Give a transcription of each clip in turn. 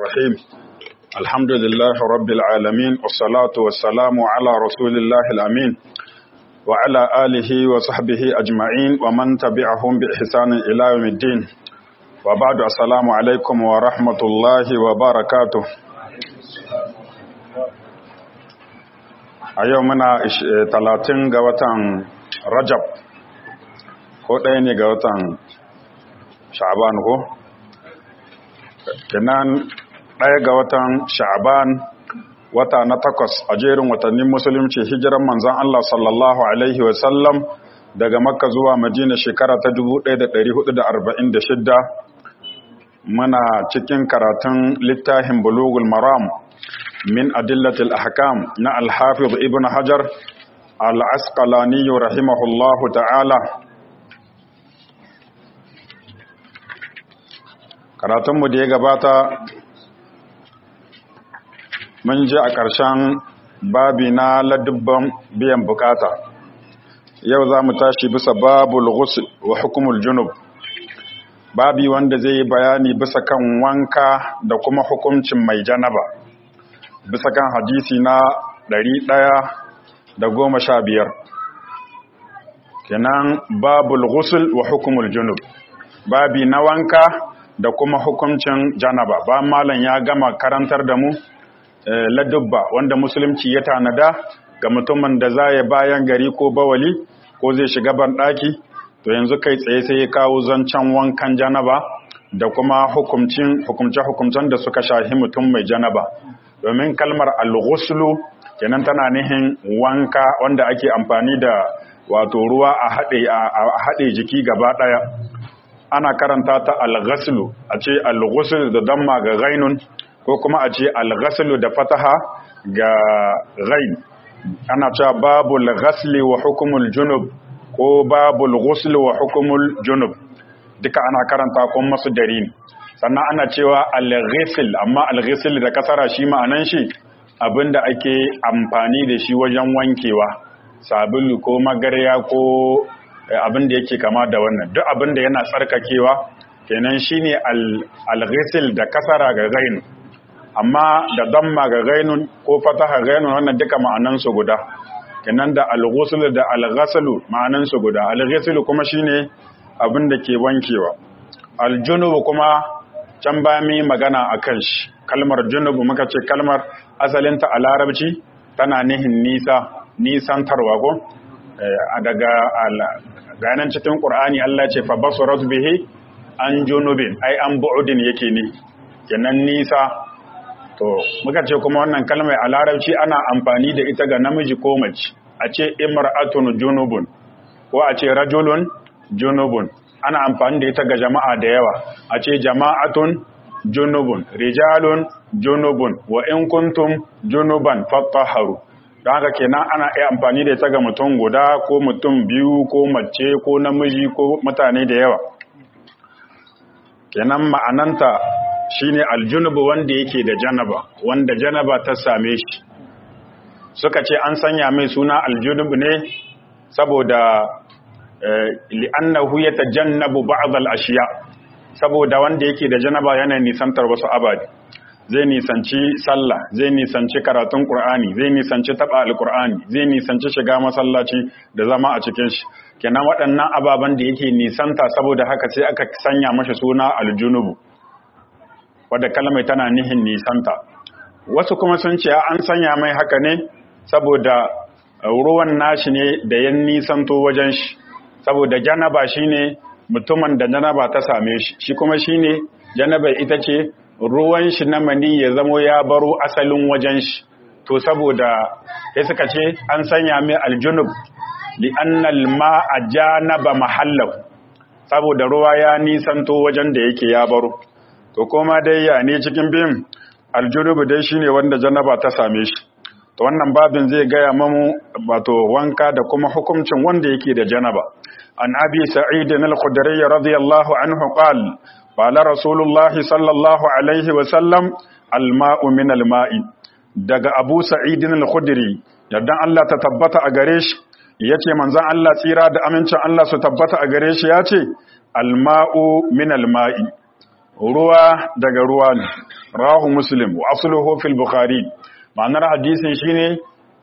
الرحيم الحمد لله رب العالمين والصلاة والسلام على رسول الله الأمين وعلى آله وصحبه أجمعين ومن تبعهم بإحسان إلى يوم الدين وبعد السلام عليكم ورحمة الله وبركاته a yau muna talatin ga watan rajab ko ɗaya ne ga watan sha'aban ko? kenan ɗaya ga watan sha'aban wata na takwas a jerin watannin musulunci hijiran manzan Allah sallallahu Alaihi wasallam daga makka zuwa madina shekara ta 1446 muna cikin karatun littafin bulugul maram min adillatil ahkam na alhafiz ibn hajar al-asqalani rahimahullahu ta'ala karatunmu da ya gabata mun ji a ƙarshen babi na ladubban biyan bukata yau za mu tashi bisa babul ghusl wa hukumul junub babi wanda zai yi bayani bisa kan wanka da kuma hukuncin mai janaba bisa kan hadisi na ɗari ɗaya da goma sha biyar kenan babul ghusl wa hukumul junub babi na wanka da kuma hukuncin janaba ba malam ya gama karantar da mu ladubba wanda musulunci ya tanada ga mutumin da za ya bayan gari ko bawali ko zai shiga banɗaki to yanzu kai tsaye sai ya kawo zancen wankan janaba da kuma hukumcin hukumce-hukumcen da suka shahi mutum mai janaba domin kalmar al-ghuslu kenan tana nihin wanka wanda ake amfani da wato ruwa a haɗe jiki gaba ɗaya ana karanta ta al-ghaslu a ce al-ghusl da damma ga ghainun ko kuma a ce al-ghaslu da fataha ga ghain ana cewa babul ghasli wa hukumul junub ko babul ghusl wa hukumul junub duka ana karanta kuma masu dari ne sannan ana cewa al-ghusl amma al-ghusl da kasara shi ma'anan shi abinda ake amfani da shi wajen wankewa sabulu ko magarya ko abin da yake kama da wannan duk abin da yana tsarkakewa kenan shine al-ghusl da kasara ga gain amma da damma ga gainun ko fataha gainun wannan duka ma'anan su guda kenan da al-ghusl da al-ghasl ma'anan su guda al-ghusl kuma shine abin da ke wankewa al-junub kuma can ba mi magana akan shi kalmar junub muka ce kalmar asalinta a larabci tana nihin nisa nisantarwa ko daga ganin cikin ƙur'ani Allah ce fa basurat bihi an junubin ai an bu'udin yake ne kenan nisa to muka ce kuma wannan kalmar a larabci ana amfani da ita ga namiji ko mace a ce imra'atun junubun ko a ce rajulun junubun ana amfani da ita ga jama'a da yawa a ce jama'atun junubun rijalun junubun wa in kuntum junuban fattaharu don haka kenan ana iya amfani da ita ga mutum guda ko mutum biyu ko mace ko namiji ko mutane da yawa kenan ma'ananta shine aljunubu wanda yake da janaba wanda janaba ta same shi suka ce an sanya mai suna aljunubu ne saboda li'annahu yatajannabu ba'd al-ashiya saboda wanda yake da janaba yana nisantar wasu abadi zai nisanci sallah zai nisanci karatun qur'ani zai nisanci taba alqur'ani zai nisanci shiga masallaci da zama a cikin shi kenan waɗannan ababen da yake nisanta saboda haka sai aka sanya mashi suna aljunubu wadda kalmai tana nihin nisanta wasu kuma sun ce an sanya mai haka ne saboda ruwan nashi ne da yan nisanto wajen shi saboda janaba shine mutumin da janaba ta same shi shi kuma shine janaba ita ce ruwan shi na mani ya zamo ya baro asalin wajen shi to saboda sai suka ce an sanya mai aljunub li annal ma'a janaba mahallahu saboda ruwa ya nisanto wajen da yake ya baro to koma dai ya ne cikin bin aljunub dai shine wanda janaba ta same shi to wannan babin zai gaya mamu wato wanka da kuma hukuncin wanda yake da janaba an abi sa'id al-khudri radiyallahu anhu qala qala rasulullahi sallallahu alaihi wa sallam al-ma'u min al-ma'i daga abu sa'id al-khudri yaddan Allah ta tabbata a gare shi yace manzon Allah tsira da amincin Allah su tabbata a gare shi yace al-ma'u min al-ma'i ruwa daga ruwa ne rahu muslim wa asluhu fil bukhari ma'anar hadisin shine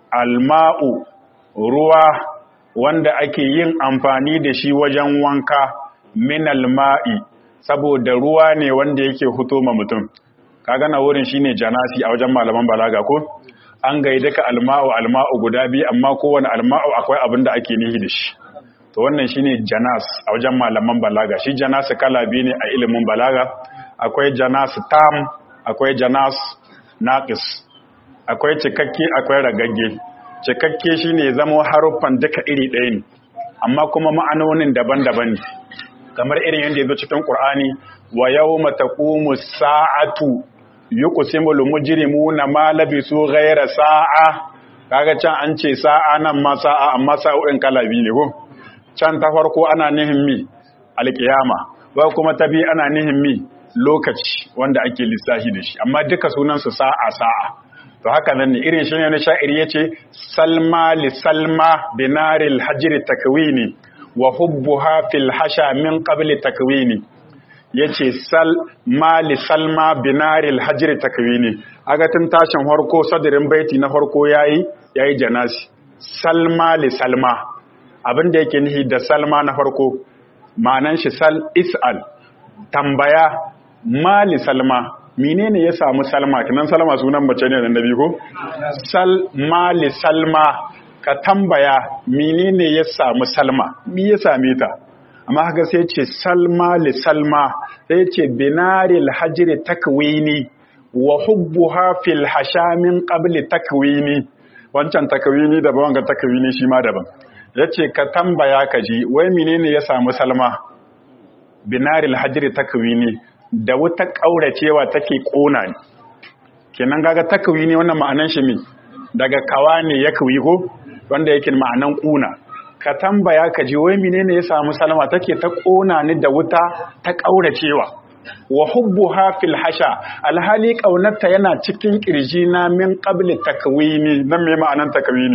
alma'u ruwa wanda ake yin amfani da shi wajen wanka min alma'i saboda ruwa ne wanda yake huto ma mutum kaga na wurin shine janasi a wajen malaman balaga ko an gaida ka alma'u alma'u guda biyu amma kowane alma'u akwai abin da ake nihi da shi to wannan shine janas a wajen malaman balaga shi janas kala biyu ne a ilimin balaga akwai janas tam akwai janas naqis akwai cikakke akwai ragagge cikakke shine zama haruffan duka iri ɗaya ne amma kuma ma'anonin daban-daban ne kamar irin yadda ya zo cikin Qur'ani wa yawma taqumu sa'atu yuqsimul mujrimuna ma labisu ghayra sa'a kaga can an ce sa'a nan ma sa'a amma sa'o'in kala biyu ne ko can ta farko ana nihin mi alkiyama ba kuma ta biyu ana nihin mi lokaci wanda ake lissafi da shi amma duka sunansu sa'a sa'a to haka nan ne irin shi ne na sha'iri yace salma li salma binaril hajri takwini wa hubbuha fil hasha min qabli takwini yace sal mali salma binaril hajri takwini aga tun tashin farko sadirin baiti na farko yayi yayi janasi salma li salma abin da yake nihi da salma na farko ma'anan shi sal is'al tambaya mali salma menene ya samu salma kinan salma sunan mace ne da nabi ko sal mali salma ka tambaya menene ya samu salma me ya same ta amma haka sai ce salma li salma sai ce binaril hajri takwini wa hubbuha fil hashamin qabli takwini wancan takwini daban wanga takwini shi ma daban ya ce ka tambaya ka ji wai menene ya samu salma binaril hajjiri takwini da wuta ƙauracewa take ƙona ne kenan gaga takwini wannan ma'anan shi mi daga kawa ne ya kawi ko wanda yake ma'anan ƙuna ka tambaya ka ji wai menene ya samu salma take ta ƙona ni da wuta ta ƙauracewa wa hubbuha fil hasha alhali ƙaunarta yana cikin ƙirjina min qabli takwini nan me ma'anan takwini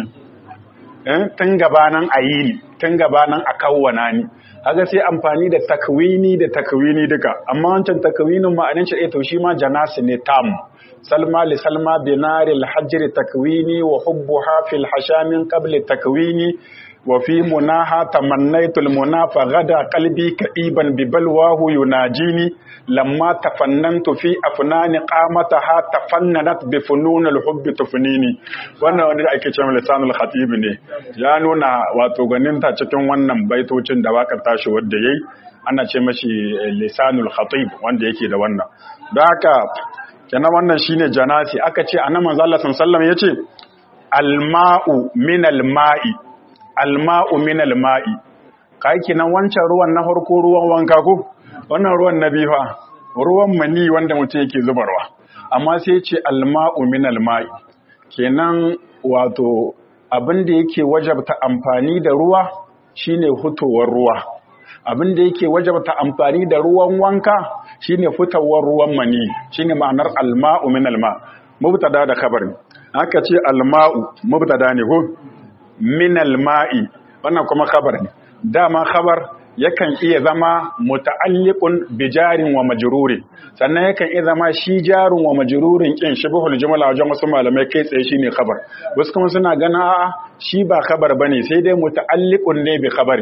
tun gabanan a yi ni tun gabanan a kawwana ni haka sai amfani da takwini da takwini duka amma wancan takwinin ma'anin shi to shi ma janasi ne tam salma li salma binari alhajr takwini wa hubbuha fil hashamin qabl takwini wa fi munaha tamannaitu almunafa gada qalbi ka'iban bi balwahu yunajini lamma tafannantu fi afnani qamataha tafannanat bi funun alhubb tufnini wannan wanda ake cewa lisanul khatib ne ya nuna wato ganinta cikin wannan baitocin da wakar tashi wanda yayi ana ce mashi lisanul khatib wanda yake da wannan don haka kenan wannan shine janasi aka ce annabi manzo Allah sallallahu alaihi wasallam yace alma'u min alma'i alma'u min alma'i kai kenan wancan ruwan na farko ruwan wanka ko wannan ruwan na bifa ruwan mani wanda mutum yake zubarwa amma sai ce alma'u min alma'i kenan wato abin da yake wajabta amfani da ruwa shine hutowar ruwa abin da yake wajabta amfani da ruwan wanka shine fitowar ruwan mani shine ma'anar alma'u min alma mubtada da khabar aka ce alma'u mubtada ne ko min alma'i wannan kuma khabar ne dama khabar yakan iya zama muta'alliqun bi jarin wa majrurin sannan yakan iya zama shi jarin wa majrurin kin shibhul jumla wajen wasu malamai kai tsaye shine khabar wasu kuma suna gana a shi ba khabar bane sai dai muta'alliqun ne bi khabari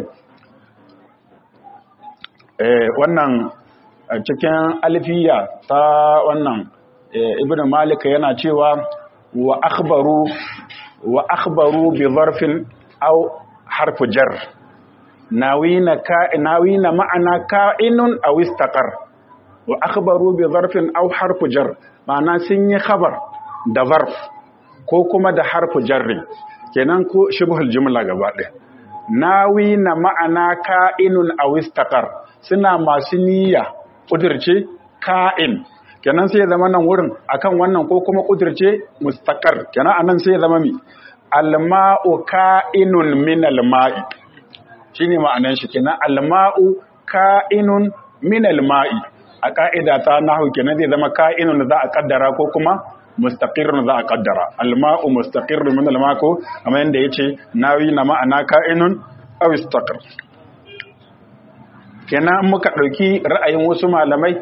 eh wannan cikin alfiya ta wannan ibnu malik yana cewa wa akhbaru wa akhbaru bi zarfin aw harfu jar nawina nawina ma'ana ka'inun aw istaqar wa akhbaru bi zarfin aw harfu jar ma'ana sun yi khabar da zarf ko kuma da harfu jarri kenan ko shibhul jumla gaba ɗaya nawina ma'ana ka'inun aw istaqar suna masu niyya kudirce ka'in kenan sai ya zama nan wurin akan wannan ko kuma kudirce mustaqar kenan anan sai ya zama mi alma'u ka'inun min alma'i shine ma'anan shi kenan alma'u ka'inun min alma'i a ka'ida ta nahwu kenan zai zama ka'inun za a kaddara ko kuma mustaqirrun za a kaddara alma'u mustaqirrun min alma'u amma yanda yace nawi na ma'ana ka'inun aw istaqar kenan muka dauki ra'ayin wasu malamai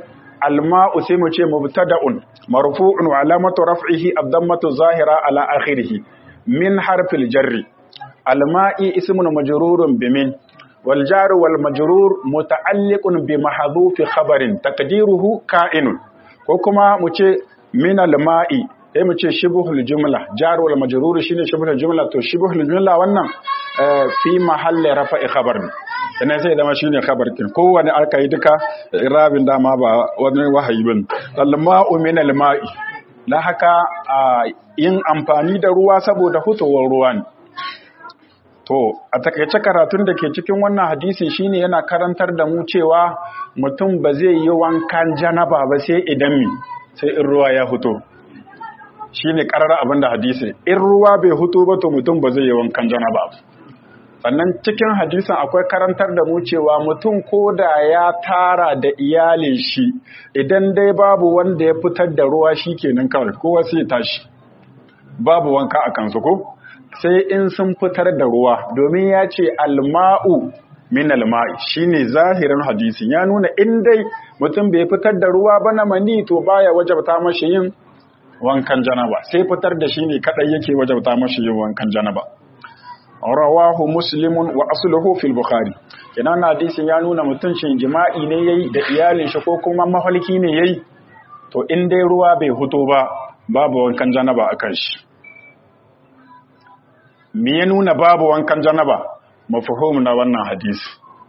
alma'u sai mu ce mubtada'un marfu'un wa alamatu raf'ihi ad-dammatu zahira ala akhirih min harfil jarri alma'i ismun majrurun bimin wal jaru wal majrur muta'alliqun bi mahdhufi khabarin taqdiruhu ka'inun ko kuma mu ce min alma'i sai mu ce shibhul jumla jar wal majrur shine shibhul jumla to shibhul jumla wannan fi mahalli rafa'i khabar ne sannan sai zama shine khabar kin kowanne aka yi duka irabin dama ba wani wahayi bin alma'u min alma'i dan haka yin amfani da ruwa saboda hutowar ruwa ne to a takaice karatun da ke cikin wannan hadisi shine yana karantar da mu cewa mutum ba zai yi wankan janaba ba sai idan mi sai in ruwa ya huto shine karara abin da hadisi in ruwa bai huto ba to mutum ba zai yi wankan janaba ba sannan cikin hadisin akwai karantar da mu cewa mutum ko da ya tara da iyalin shi idan dai babu wanda ya fitar da ruwa shi kenan kawai kowa sai tashi babu wanka a kansu ko sai in sun fitar da ruwa domin ya ce alma'u min alma'i shine zahirin hadisin ya nuna in dai mutum bai fitar da ruwa ba na mani to baya wajabta mashi yin wankan janaba sai fitar da shi ne kadai yake wajabta mashi yin wankan janaba rawahu muslimun wa asluhu fil bukhari kenan hadisin ya nuna mutum shin jima'i ne yayi da iyalin shi ko kuma mahalki ne yayi to in dai ruwa bai huto ba babu wankan janaba akan shi me ya nuna babu wankan janaba mafhum na wannan hadisi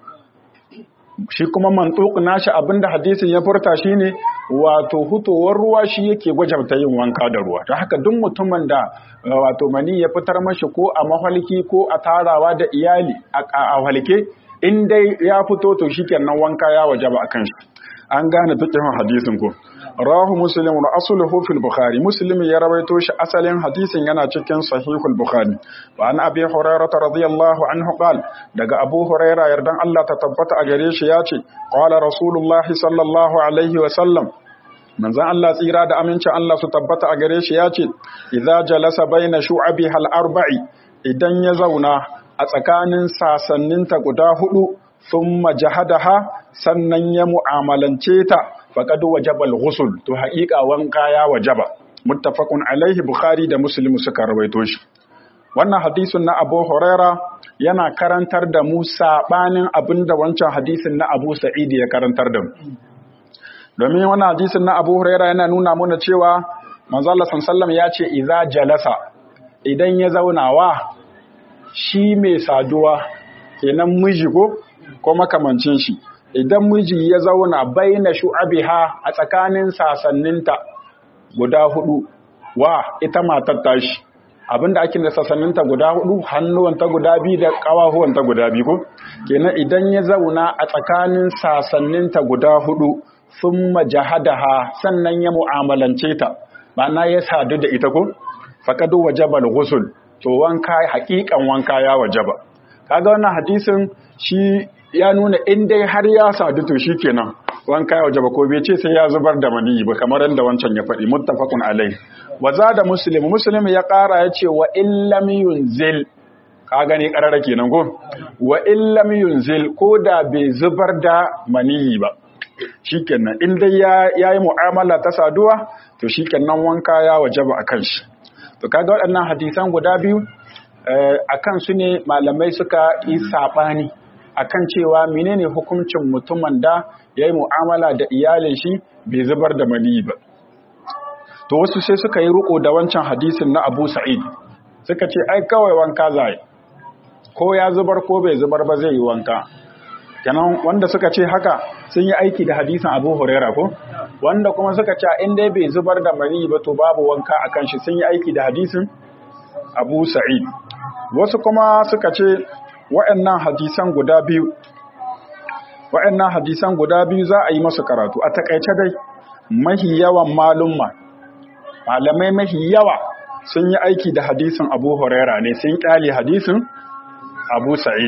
shi kuma mantuq nashi abinda hadisin ya furta shine wato hutowar ruwa shi yake gwajabta yin wanka da ruwa don haka duk mutumin da wato mani ya fitar mashi ko a mahalki ko a tarawa da iyali a halke in dai ya fito to shikenan wanka ya wajaba akan shi an gane fiqhin hadisin ko rawahu muslim wa asluhu fil bukhari muslim ya rawaito shi asalin hadisin yana cikin sahihul bukhari wa an abi hurairah radiyallahu anhu qala daga abu hurairah yardan Allah ta tabbata a gare shi yace qala rasulullahi sallallahu alaihi wa sallam manzon Allah tsira da amincin Allah su tabbata a gare shi yace idza jalasa baina shu'abi hal arba'i idan ya zauna a tsakanin sasanninta guda hudu thumma jahadaha sannan ya mu'amalance ta faqad wajaba al-ghusl to haƙiƙa wanka ya wajaba muttafaqun alaihi bukhari da muslim suka rawaito shi wannan hadisin na Abu Huraira yana karantar da mu sabanin abinda wancan hadisin na Abu Sa'id ya karantar da mu domin wannan hadisin na Abu Huraira yana nuna mana cewa manzo Allah sallallahu ya ce idza jalasa idan ya zauna wa shi mai saduwa kenan miji ko ko makamancin shi idan miji ya zauna baina shu'abiha a tsakanin sasanninta guda hudu wa ita matar tashi abinda ake da sasanninta guda hudu hannuwanta guda biyu da kawahuwanta guda biyu ko kenan idan ya zauna a tsakanin sasanninta guda hudu thumma jahadaha sannan ya mu'amalance ta ma'ana ya sadu da ita ko faqad wajaba al-ghusl to wanka haƙiƙan wanka ya wajaba kaga wannan hadisin shi ya nuna in dai har ya sadu to shikenan wanka ya wajaba ko bai ce sai ya zubar da maniyi ba kamar yadda wancan ya faɗi muttafaqun alai wa zada muslim muslim ya ƙara ya ce wa illam yunzil ka gani ƙarara kenan ko wa illam yunzil ko da bai zubar da maniyi ba shikenan in dai ya yayi mu'amala ta saduwa to shikenan wanka ya wajaba akan shi to kaga waɗannan hadisan guda biyu akan su ne malamai suka yi sabani akan cewa menene hukuncin mutumin da yayi mu'amala da iyalin shi bai zubar da mani ba to wasu sai suka yi riko da wancan hadisin na Abu Sa'id suka ce ai kawai wanka zai ko ya zubar ko bai zubar ba zai yi wanka kenan wanda suka ce haka sun yi aiki da hadisin Abu Huraira ko wanda kuma suka ce in dai bai zubar da mani ba to babu wanka akan shi sun yi aiki da hadisin Abu Sa'id wasu kuma suka ce wa'annan hadisan guda biyu wa'annan hadisan guda biyu za a yi masu karatu a takaice dai mahi yawan malumma malamai mahi yawa sun yi aiki da hadisin Abu Huraira ne sun kyale hadisin Abu Sa'id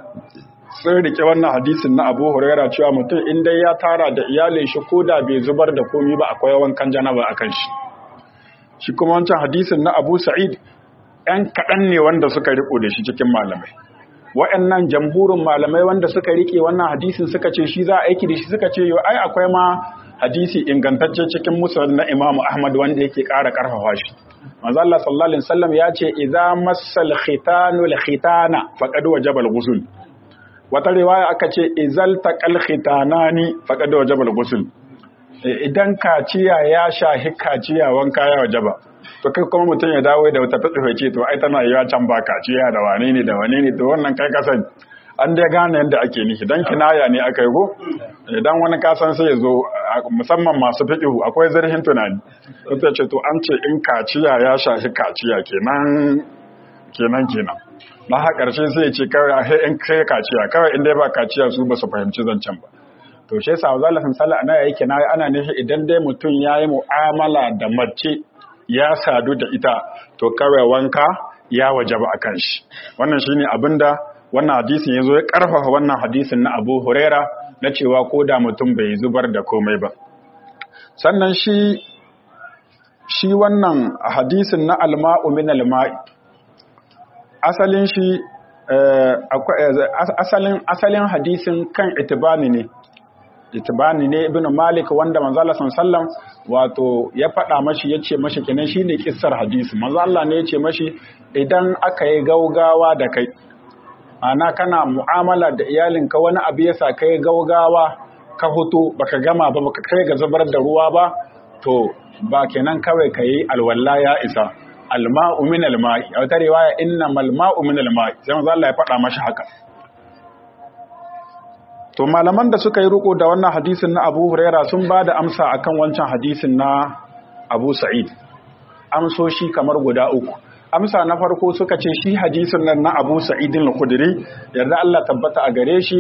sun rike wannan hadisin na Abu Huraira cewa mutum in dai ya tara da iyalin shi ko da bai zubar da komi ba akwai wankan janaba akan shi shi kuma wancan hadisin na Abu Sa'id ɗan kaɗan ne wanda suka riko da shi cikin malamai waɗannan jamhurin malamai wanda suka rike wannan hadisin suka ce shi za a aiki da shi suka ce yau ai akwai ma hadisi ingantacce cikin musnad na Imam Ahmad wanda yake ƙara ƙarfafa shi manzo Allah sallallahu alaihi wasallam ya ce idza massal khitanu al khitana faqad wajaba al ghusl wata riwaya aka ce izal taqal khitanani faqad wajaba al ghusl idan kaciya ya shahi kaciya wanka ya wajaba to kai kuma mutum ya dawo da wata fitsufe ce to ai tana yiwa can ba kaciya da wane ne da wane ne to wannan kai kasan an dai gane yadda ake nishi dan kinaya ne aka yi go idan wani kasan sai ya zo musamman masu fiƙihu akwai zarhin tunani ta ce to an ce in kaciya ya shafi kaciya kenan kenan kenan na ha ƙarshe sai ya ce kawai a in kai kaciya kawai in dai ba kaciya su ba su fahimci zancen ba to shi yasa Allah sun sala ana yake na ana nishi idan dai mutum ya yi mu'amala da mace ya sadu da ita to kawai wanka ya wajaba a kan shi wannan shine abinda wannan hadisin ya zo ya ƙarfafa wannan hadisin na abu huraira na cewa ko da mutum bai zubar da komai ba sannan shi shi wannan hadisin na alma'u min alma'i asalin shi asalin asalin hadisin kan itibani ne itibani ne ibn malik wanda manzo Allah sallallahu wato ya faɗa mashi yace mashi kenan shine kissar hadisi manzo Allah ne yace mashi idan aka yi gaugawa da kai ana kana mu'amala da iyalinka wani abu ya sa kai gaugawa ka hutu baka gama ba baka kai ga zubar da ruwa ba to ba kenan kawai ka yi alwala ya isa alma'u min alma'i a wata riwaya inna malma'u min alma'i sai manzo Allah ya faɗa mashi haka to malaman da suka yi riko da wannan hadisin na Abu Huraira sun ba da amsa akan wancan hadisin na Abu Sa'id amsoshi kamar guda uku amsa na farko suka ce shi hadisin nan na Abu Sa'id al-Khudri yarda Allah tabbata a gare shi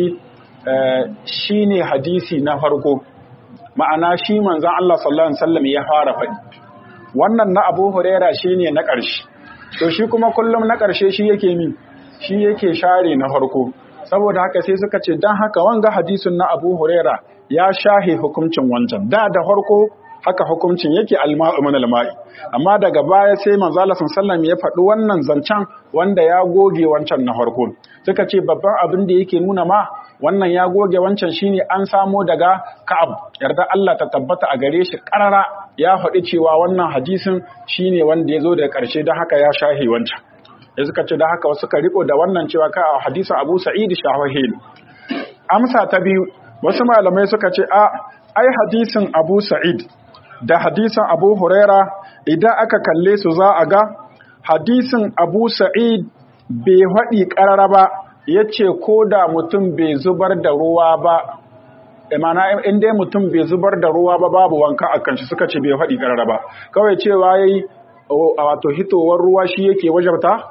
shine hadisi na farko ma'ana shi manzon Allah sallallahu alaihi wasallam ya fara faɗi wannan na Abu Huraira shine na ƙarshe to shi kuma kullum na ƙarshe shi yake min shi yake share na farko saboda haka sai suka ce dan haka wanga hadisin na Abu Huraira ya shahe hukuncin wancan da da farko haka hukuncin yake alma'u min alma'i amma daga baya sai manzo Allah sallallahu ya faɗi wannan zancen wanda ya goge wancan na farko suka ce babban abin da yake nuna ma wannan ya goge wancan shine an samo daga Ka'ab yarda Allah ta tabbata a gare shi karara ya faɗi cewa wannan hadisin shine wanda ya zo daga ƙarshe don haka ya shahi wancan ya suka ce da haka wasu ka riko da wannan cewa ka a hadisin Abu Sa'id shawahi amsa ta biyu wasu malamai suka ce a ai hadisin Abu Sa'id da hadisin Abu Huraira idan aka kalle su za a ga hadisin Abu Sa'id bai haɗi ƙarara ba ya ce ko da mutum bai zubar da ruwa ba imana in dai mutum bai zubar da ruwa ba babu wanka a kan shi suka ce bai haɗi ƙarara ba kawai cewa ya yi wato hitowar ruwa shi yake wajabta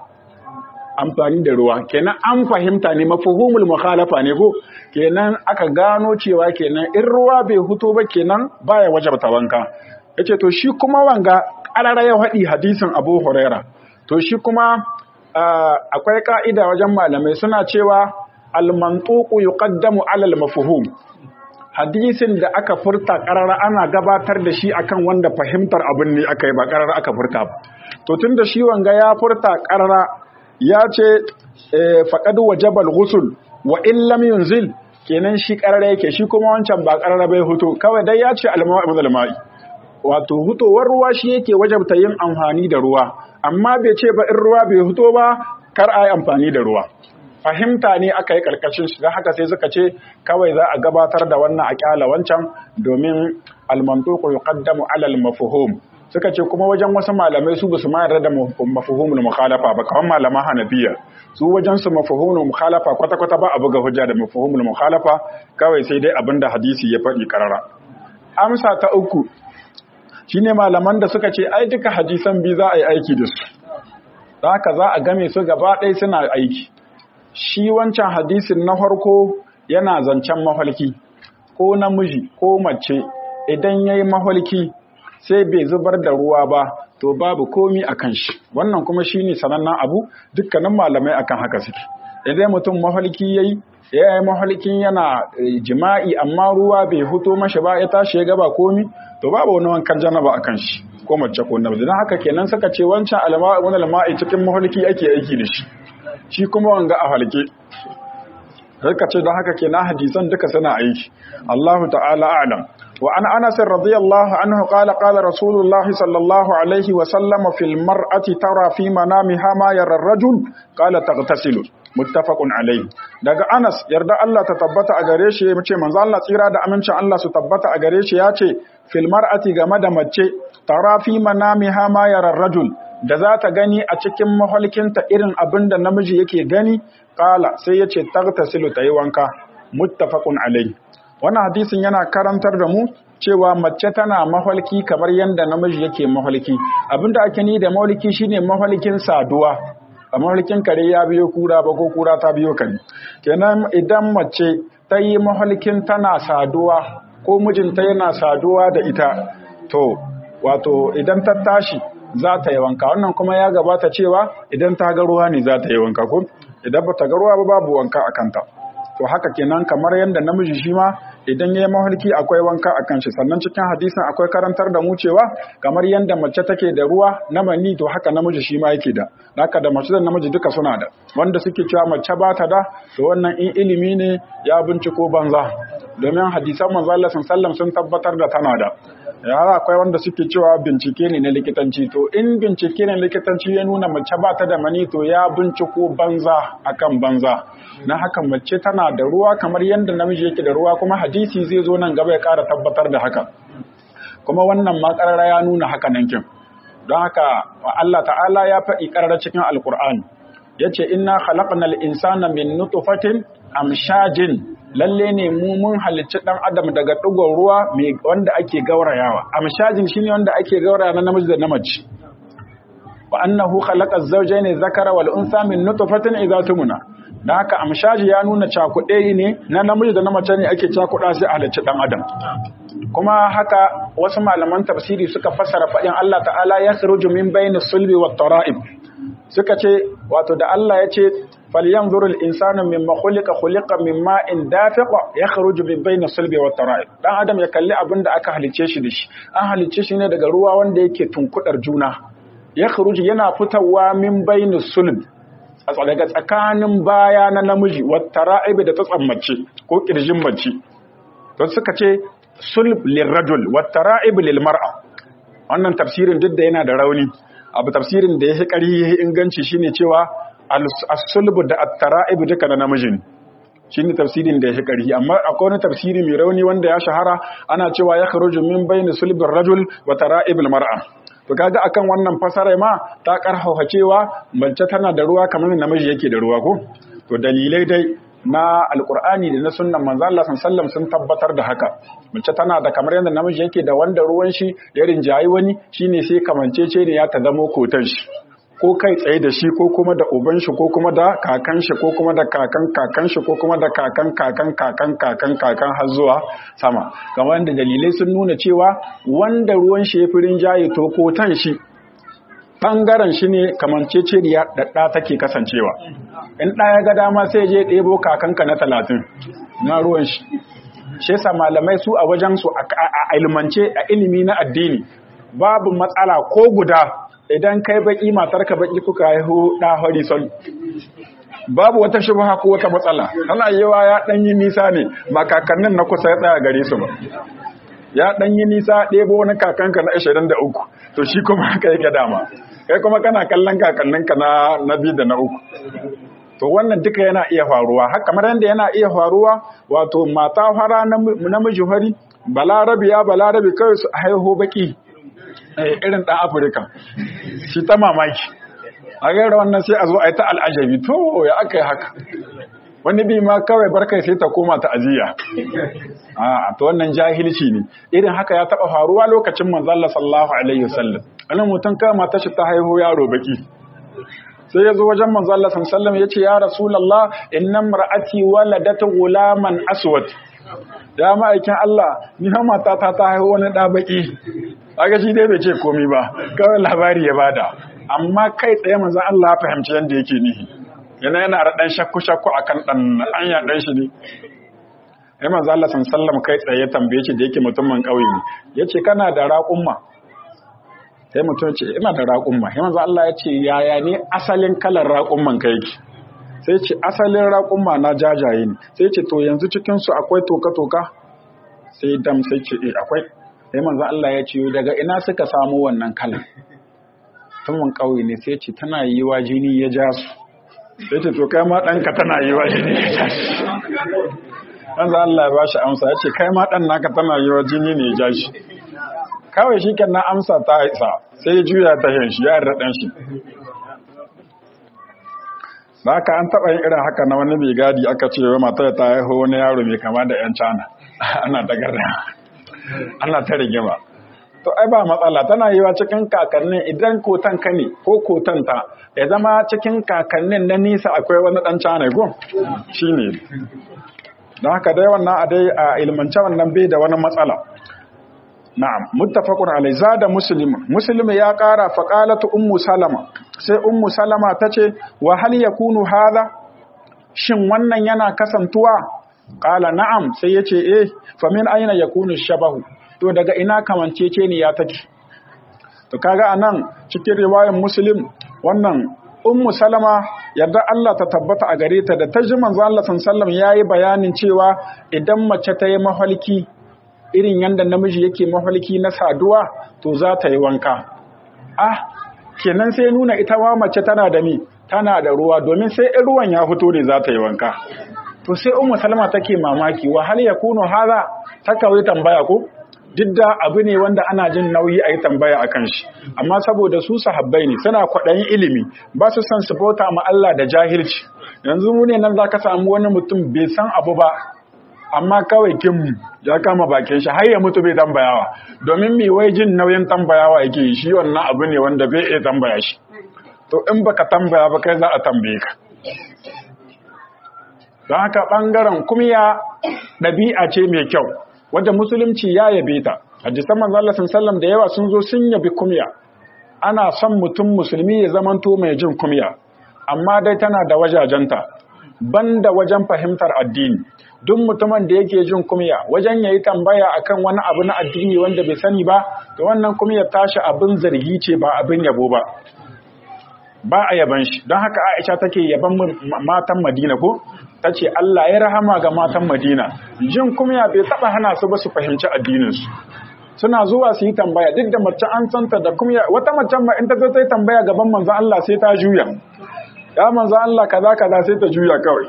amfani da ruwa kenan an fahimta ne mafuhumul mukhalafa ne ko kenan aka gano cewa kenan in ruwa bai huto ba kenan baya wajabta wanka yace to shi kuma wanga karara ya haɗi hadisin Abu Huraira to shi kuma akwai ka'ida wajen malamai suna cewa al-mantuqu yuqaddamu 'ala al-mafhum hadisin da aka furta karara ana gabatar da shi akan wanda fahimtar abin ne aka yi ba karara aka furta ba to tunda shi wanga ya furta karara ya ce faqad wajabal ghusl wa in lam yunzil kenan shi karara yake shi kuma wancan ba karara bai huto kawai dai ya ce al-ma'u al-ma'i wato hutowar ruwa shi yake wajabta yin amfani da ruwa amma bai ce ba in ruwa bai huto ba kar a yi amfani da ruwa fahimta ne aka yi karkashin shi haka sai suka ce kawai za a gabatar da wannan a kyala wancan domin almantuku yuqaddamu ala almafhum suka ce kuma wajen wasu malamai su basu ma yarda da mafhumul mukhalafa ba kawan malama hanafiya su wajen su mafhumul mukhalafa kwata kwata ba a buga hujja da mafhumul mukhalafa kawai sai dai abinda hadisi ya faɗi karara amsa ta uku shine malaman da suka ce ai duka hadisan bi za a yi aiki da su haka za a game su gaba ɗaya suna aiki shi wancan hadisin na farko yana zancen mahalki ko namiji ko mace idan ya yi mahalki sai bai zubar da ruwa ba to babu komi a kan shi wannan kuma shi ne sanannen abu dukkanin malamai akan haka suke idan mutum mahalki ya yi ya yi mahalkin yana jima'i amma ruwa bai huto mashi ba ya tashi ya gaba komi to babu wani wankan janaba a kan shi ko mace ko namiji don haka kenan suka ce wancan alma'i cikin mahalki ake aiki da shi shi kuma wanga a halke suka ce don haka kenan hadisan duka suna aiki Allahu ta'ala a'lam وعن أنس رضي الله عنه قال قال رسول الله صلى الله عليه وسلم في المرأة ترى في منامها ما يرى الرجل قال تغتسل متفق عليه daga Anas yarda Allah ta tabbata a gare shi yace manzo Allah tsira da amincin Allah su tabbata a gare shi yace fil mar'ati game da mace tara fi manamiha ma yara rajul da za ta gani a cikin mahalkinta irin abin da namiji yake gani kala sai yace tagtasilu tayi wanka muttafaqun alaihi wannan hadisin yana karantar da mu cewa mace tana mahalki kamar yadda namiji yake mahalki abinda ake ni da mahalki shine mahalkin saduwa a mahalkin kare ya biyo kura ba ko kura ta biyo kare kenan idan mace ta yi mahalkin tana saduwa ko mijinta yana saduwa da ita to wato idan ta tashi za ta yi wanka wannan kuma ya gabata cewa idan ta ga ruwa ne za ta yi wanka ko idan ba ta ga ruwa ba babu wanka a kanta to haka kenan kamar yadda namiji shi ma idan ya yi mahalki akwai wanka a kan shi sannan cikin hadisin akwai karantar da mu cewa kamar yadda mace take da ruwa na mani to haka namiji shi ma yake da haka da mace da namiji duka suna da wanda suke cewa mace ba ta da to wannan in ilimi ne ya binciko banza domin hadisan manzo Allah sallallahu sun tabbatar da tana da ya akwai wanda suke cewa bincike ne na likitanci to in bincike ne likitanci ya nuna mace ba ta da mani to ya binciko banza akan banza na haka mace tana da ruwa kamar yadda namiji yake da ruwa kuma hadisi zai zo nan gaba ya ƙara tabbatar da haka kuma wannan ma ƙarara ya nuna haka nan kin don haka Allah ta'ala ya faɗi ƙarara cikin alƙur'ani yace inna khalaqnal insana min nutfatin amshajin lalle ne mu mun halicci dan adam daga ɗigon ruwa wanda ake gaurayawa amshajin shine wanda ake gauraya na namiji da namace wa annahu khalaqa az-zawjayn dhakara wal untha min nutfatin idha tumna dan haka amshaji ya nuna cakuɗe ne na namiji da na mace ne ake cakuɗa sai a halicci dan adam kuma haka wasu malaman tafsiri suka fassara faɗin Allah ta'ala ya kharuju min bayni sulbi wat tara'ib suka ce wato da Allah ya ce falyanzuru al-insanu mimma khuliqa khuliqa min ma'in dafiq yakhruju min bayni sulbi wat tara'ib dan adam ya kalli abin da aka halice shi da shi an halice shi ne daga ruwa wanda yake tunkudar juna yakhruju yana fitawa min bayni sulb daga tsakanin baya na namiji wat tara'ib da ta tsammace ko kirjin mace to suka ce sulb lirrajul wat tara'ib lil mar'a wannan tafsirin duk da yana da rauni abu tafsirin da ya fi ƙari ya inganci shine cewa as-sulbu da at-tara'ib duka na namijin shine tafsirin da ya fi ƙari amma akwai wani tafsiri mai rauni wanda ya shahara ana cewa ya kharuju min bayni sulbir rajul wa tara'ibil mar'a to kaga akan wannan fasara ma ta karfafa cewa mace tana da ruwa kamar namiji yake da ruwa ko to dalilai dai na alkur'ani da na sunnan manzo Allah sallallahu sun tabbatar da haka mace tana da kamar yadda namiji yake da wanda ruwan shi ya rinjayi wani shine sai kamancece ne ya ta zamo kotan shi ko kai tsaye da shi ko kuma da uban shi ko kuma da kakan shi ko kuma da kakan kakan shi ko kuma da kakan kakan kakan kakan kakan har zuwa sama kamar yadda dalilai sun nuna cewa wanda ruwan shi ya fi rinjaye to kotan shi ɓangaren shi ne kamanceceniya da ɗa take kasancewa in ɗa ya ga dama sai je ɗebo kakanka na talatin na ruwan shi shi yasa malamai su a wajen su a ilmance a ilimi na addini babu matsala ko guda idan kai baki matarka baki kuka haihu ɗa horizon babu wata shubha ko wata matsala tana yawa ya ɗan yi nisa ne ba kakannin na kusa ya tsaya gare su ba ya ɗan yi nisa ɗebo wani kakanka na 23 to shi kuma haka yake dama kai kuma kana kallon kakanninka na na biyu da na uku to wannan duka yana iya faruwa haka kamar yadda yana iya faruwa wato mata fara namiji fari balarabi ya balarabi kawai su haihu baki irin ɗan afirka shi ta mamaki a gaira wannan sai a zo a yi ta al'ajabi to ya aka yi haka wani bi ma kawai barkai sai ta koma ta ajiya a to wannan jahilci ne irin haka ya taba faruwa lokacin manzalla sallallahu alaihi wasallam wani mutum kawai mata shi ta haihu yaro baki sai ya zo wajen manzalla sallallahu ya ce ya rasulallah inna mar'ati waladat gulaman aswad ya ma'aikin Allah ni ha mata ta ta haihu wani da baki kaga shi dai bai ce komai ba kawai labari ya bada amma kai tsaye manzon Allah ya fahimci yanda yake nihi yana yana da ɗan shakku-shakku a kan ɗan anya ɗan shi ne ya manzo Allah sallam kai tsaye ya tambaye shi da yake mutumin ƙauye ne ya ce kana da raƙumma sai mutum ce ina da raƙumma ya manzo Allah ya ce yaya ne asalin kalar raƙumman ka yake sai ce asalin raƙumma na jajaye ne sai ce to yanzu cikin su akwai toka-toka sai dam sai ce eh akwai sai manzo Allah ya ce daga ina suka samu wannan kalan tumun kauye ne sai ce tana yiwa jini ya ja su sai ce to kai ma ɗanka tana yiwa jini ya ja shi manzo Allah ya bashi amsa ya ce kai ma ɗan naka tana yiwa jini ne ya ja shi kawai shi kan na amsa ta isa sai ya juya ta yin shi ya yarda ɗan shi da haka an taɓa yin irin haka na wani mai gadi aka ce wa matar ta haihu wani yaro mai kama da 'yan cana ana ta garda ana ta rigima to ai ba matsala tana yiwa cikin kakannin idan kotan ka ne ko kotan ta ya zama cikin kakannin na nisa akwai wani ɗan cana gun shi ne don haka dai wannan a dai a ilmance wannan bai da wani matsala na'am muttafaqun alai zada muslim muslim ya kara faqalatu ummu salama sai ummu salama tace wa hal yakunu hadha shin wannan yana kasantuwa qala na'am sai yace eh fa min aina yakunu shabahu to daga ina kamancece ne ya take to kaga anan cikin riwayar muslim wannan ummu salama yadda Allah ta tabbata a gare ta da ta ji manzo Allah sallallahu alaihi wasallam yayi bayanin cewa idan mace ta yi mahalki irin yadda namiji yake mafalki na saduwa to za ta yi wanka ah kenan sai nuna ita wa mace tana da mi tana da ruwa domin sai in ruwan ya fito ne za ta yi wanka to sai ummu salma take mamaki wa hal yakunu hadha ta kawai tambaya ko duk da abu ne wanda ana jin nauyi a yi tambaya a kan shi amma saboda su sahabbai ne suna kwaɗayin ilimi ba su san su bauta ma Allah da jahilci yanzu mu ne nan za ka samu wani mutum bai san abu ba amma kawai kin ya kama bakin shi har ya mutu bai tambayawa domin mai wai jin nauyin tambayawa yake shi wannan abu ne wanda bai iya tambaya shi to in baka tambaya ba kai za a tambaye ka don haka ɓangaren kumya ɗabi'a ce mai kyau wadda musulunci ya yabe ta hadisan manzo Allah sallallahu da yawa sun zo sun yabi kumya ana son mutum musulmi ya zamanto mai jin kumya amma dai tana da wajajenta banda wajen fahimtar addini duk mutumin da yake jin kumya wajen yayi tambaya akan wani abu na addini wanda bai sani ba to wannan kumyar tashi abin zargi ce ba abin yabo ba ba a yaban shi don haka Aisha take yaban matan Madina ko tace Allah ya rahama ga matan Madina jin kumya bai taba hana su ba su fahimci addinin su suna zuwa su yi tambaya duk da mace an santa da kumya wata mace ma in ta zo ta yi tambaya gaban manzon Allah sai ta juya ya manzon Allah kaza kaza sai ta juya kawai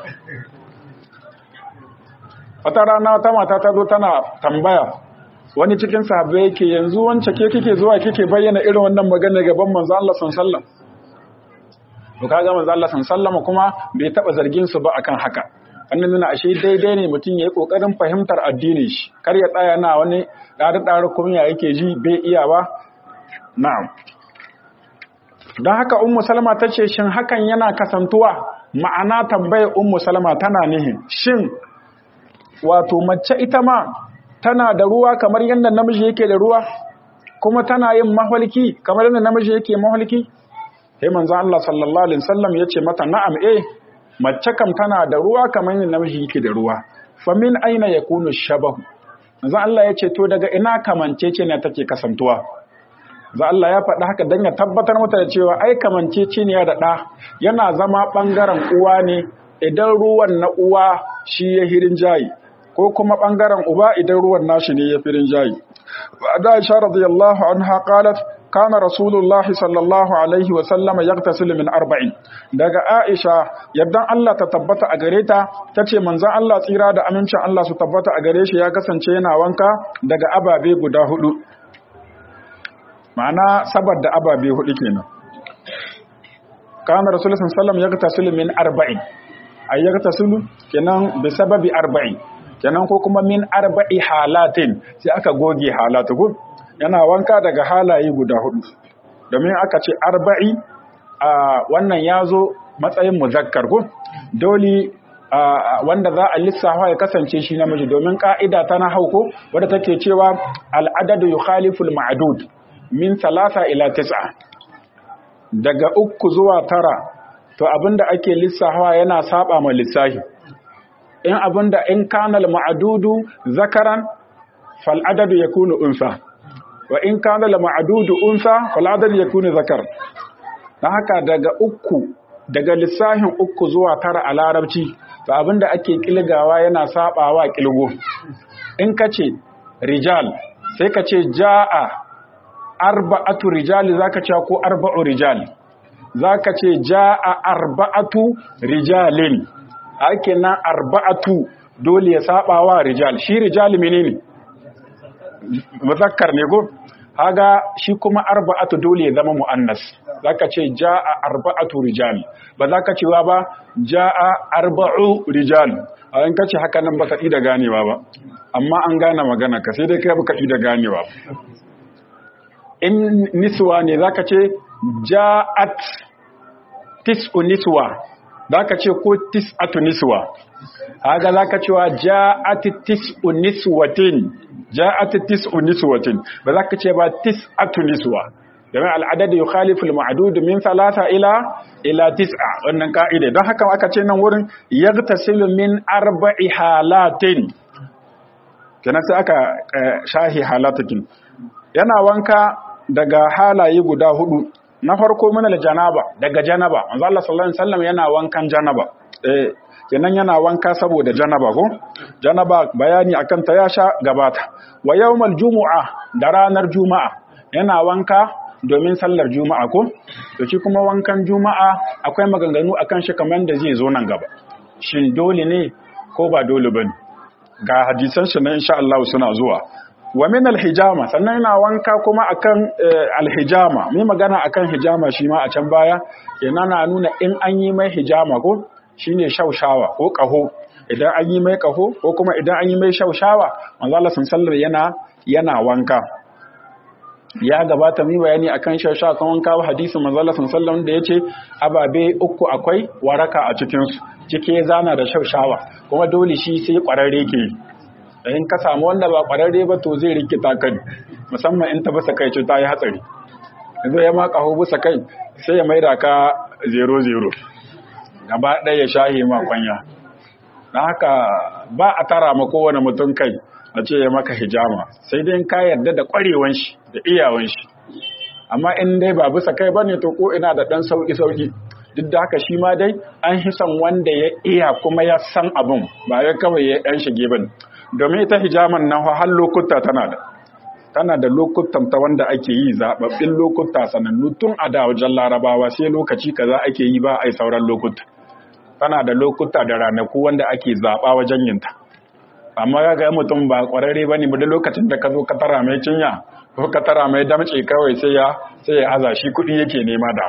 wata rana ta mata ta zo tana tambaya wani cikin sahabbai yake yanzu wance ke kike zuwa kike bayyana irin wannan magana gaban manzo Allah sallallahu to kaga manzo Allah sallallahu kuma bai taba zargin su ba akan haka wannan nuna ashe daidai ne mutum yayi kokarin fahimtar addinin shi kar ya tsaya na wani dare dare kuma ya yake ji bai iya ba na'am don haka ummu salama tace shin hakan yana kasantuwa ma'ana tambayar ummu salama tana nihin shin wato mace ita ma tana da ruwa kamar yadda namiji yake da ruwa kuma tana yin mahalki kamar yadda namiji yake mahalki sai manzo Allah sallallahu alaihi wasallam yace mata na'am eh mace kam tana da ruwa kamar yadda namiji yake da ruwa fa min aina yakunu shabahu manzo Allah yace to daga ina kamancece ne take kasantuwa za Allah ya faɗi haka don ya tabbatar mata da cewa ai kamancece ne da ɗa yana zama ɓangaren uwa ne idan ruwan na uwa shi ya hirin jayi ko kuma ɓangaren uba idan ruwan nashi ne ya firin jayi. Da Aisha radiyallahu anha qalat kana Rasulullah sallallahu alaihi wa sallama yaghtasil min arba'in. Daga Aisha yaddan Allah ta tabbata a gare ta tace manzon Allah tsira da amincin Allah su tabbata a gare shi ya kasance yana wanka daga ababe guda hudu. Ma'ana sabar da ababe hudu kenan. Kana Rasulullah sallallahu alaihi wa sallam yaghtasil min arba'in. Ayyaghtasilu kenan bi sababi arba'in. kenan ko kuma min arba'i halatin sai aka goge halatu gun yana wanka daga halaye guda hudu domin aka ce arba'i a wannan yazo matsayin muzakkar gun dole wanda za a lissafa ya kasance shi namiji domin ka'ida ta na hauko wadda take cewa al'adadu yukhaliful ma'dud min salasa ila tis'a daga uku zuwa tara to abinda ake lissafa yana saba ma lissafi in abinda in kanal ma'adudu zakaran fal adadu yakunu unsa wa in kanal ma'adudu unsa fal adadu yakunu zakar dan haka daga uku daga lissahin uku zuwa tara a larabci to abinda ake kilgawa yana sabawa kilgo in kace rijal sai ka ce ja'a arba'atu rijali zaka ce ko arba'u rijal zaka ce ja'a arba'atu rijalin ake nan arba'atu dole ya saba wa rijal shi rijal menene muzakkar ne go haga shi kuma arba'atu dole ya zama muannas zaka ce ja'a arba'atu rijal ba zaka cewa ba ja'a arba'u rijal a in kace haka nan baka da ganewa ba amma an gane magana ka sai dai kai baka da ganewa in niswa ne zaka ce ja'at tis'u niswa zaka ce ko tis'atu niswa haga zaka cewa ja'at tis'u niswatin ja'at tis'u niswatin ba zaka ce ba tis'atu niswa domin al'adad yukhalifu al-ma'dud min thalatha ila ila tis'a wannan ka'ida don haka aka ce nan wurin yaghtasilu min arba'i halatin kenan sai aka shahi halatakin yana wanka daga halaye guda hudu na farko mana janaba daga janaba manzo Allah sallallahu alaihi wasallam yana wankan janaba eh kenan yana wanka saboda janaba ko janaba bayani akan ta ya sha gabata wa yawmal jumu'a da ranar juma'a yana wanka domin sallar juma'a ko to shi kuma wankan juma'a akwai maganganu akan shi kamar da zai zo nan gaba shin dole ne ko ba dole bane ga hadisan shi na insha Allah suna zuwa wa min alhijama sannan yana wanka kuma akan alhijama mai magana akan hijama shi ma a can baya yana na nuna in an yi mai hijama ko shine shaushawa ko kaho idan an yi mai kaho ko kuma idan an yi mai shaushawa manzo Allah sallallahu yana yana wanka ya gabata mi bayani akan shaushawa kan wanka hadisin manzo Allah sallallahu da yace ababe uku akwai waraka a cikin su cike zana da shaushawa kuma dole shi sai kwararre ke in ka samu wanda ba kwararre ba to zai rikita kai musamman in ta basa kai ce ta yi hatsari yanzu ya ma kaho bisa kai sai ya maida ka 0-0 gaba ɗaya ya shahi ma kwanya don haka ba a tara ma kowane mutum kai a ce ya maka hijama sai dai ka yarda da ƙwarewan shi da iyawan shi amma in dai ba bisa kai bane to ko ina da ɗan sauƙi-sauƙi duk da haka shi ma dai an hisan wanda ya iya kuma ya san abin ba ya kawai ya ɗan shige bane domin ita hijaman nan har lokuta tana da tana da lokutan ta wanda ake yi zababbin lokuta sanannu tun a da wajen larabawa sai lokaci kaza ake yi ba a yi sauran lokuta tana da lokuta da ranaku wanda ake zaba wajen yin ta amma ga ga mutum ba kwararre bane ba da lokacin da ka zo ka tara mai cinya ko ka tara mai damce kawai sai ya sai ya aza shi kuɗi yake nema da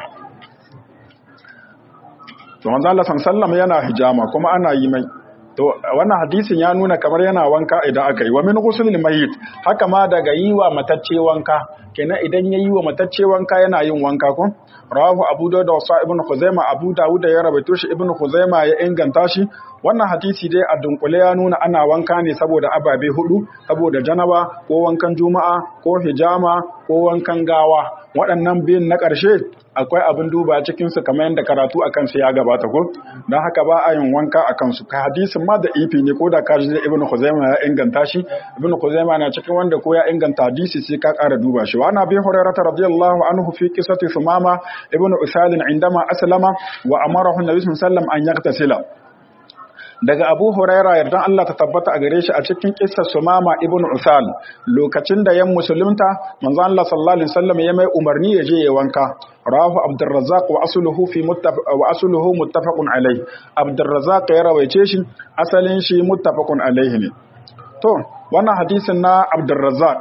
to manzo Allah sallallahu yana hijama kuma ana yi mai to wannan hadisin ya nuna kamar yana wanka idan aka yi wa min ghuslil mayyit haka ma daga yi wa matacce wanka kenan idan yayi wa matacce wanka yana yin wanka ko rawahu abu dawud wa sa ibn khuzaima abu dawud ya rawaito shi ibn khuzaima ya inganta shi wannan hadisi dai a dunkule ya nuna ana wanka ne saboda ababe hudu saboda janaba ko wankan juma'a ko hijama ko wankan gawa waɗannan biyun na ƙarshe akwai abin duba cikin su kamar yadda karatu akan su ya gabata ko don haka ba a yin wanka akan su ka hadisin ma da ifi ne ko da ka ji ibn khuzaima ya inganta shi ibn khuzaima na cikin wanda ko ya inganta hadisi sai ka ƙara duba shi wa ana bi hurairah radiyallahu anhu fi qissati sumama ibn usal indama aslama wa amarahu nabi sallallahu alaihi wasallam an yaktasila daga abu huraira yardan Allah ta tabbata a gare shi a cikin kissar sumama ibn usal lokacin da yan musulunta manzo Allah sallallahu alaihi wasallam ya mai umarni ya je ya wanka rawahu abdurrazzaq wa asluhu fi muttafaq wa asluhu muttafaqun alai abdurrazzaq ya rawaice shi asalin shi muttafaqun alaihi ne to wannan hadisin na abdurrazzaq